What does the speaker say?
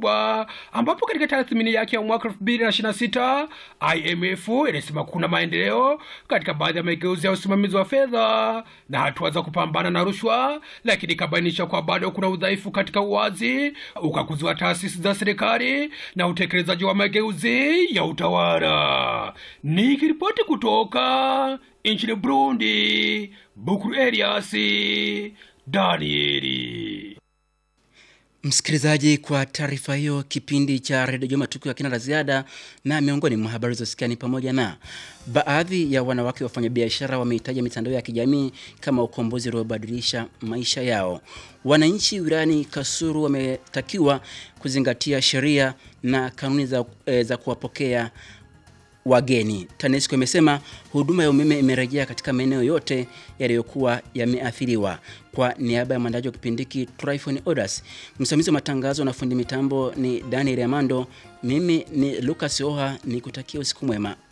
kubwa, ambapo katika tathmini yake ya mwaka 2026 IMF inasema kuna maendeleo katika baadhi ya mageuzi ya usimamizi wa fedha na hatua za kupambana na rushwa, lakini ikabainisha kwa bado kuna udhaifu katika uwazi, ukaguzi wa taasisi za serikali na utekelezaji wa mageuzi ya utawala. Nikiripoti kutoka nchini Burundi, Bukuru Elias Danieli. Msikilizaji, kwa taarifa hiyo, kipindi cha redio Juma tukio ya kina la ziada, na miongoni mwa habari zosikia ni pamoja na baadhi ya wanawake wafanyabiashara wamehitaja mitandao ya kijamii kama ukombozi uliobadilisha maisha yao. Wananchi wilayani Kasulu wametakiwa kuzingatia sheria na kanuni za, e, za kuwapokea wageni. TANESCO imesema huduma ya umeme imerejea katika maeneo yote yaliyokuwa yameathiriwa. Kwa niaba ya mwandaji wa kipindi hiki Tryphon Odas, msimamizi wa matangazo na fundi mitambo ni Daniel Amando, mimi ni Lucas Oha, nikutakia usiku mwema.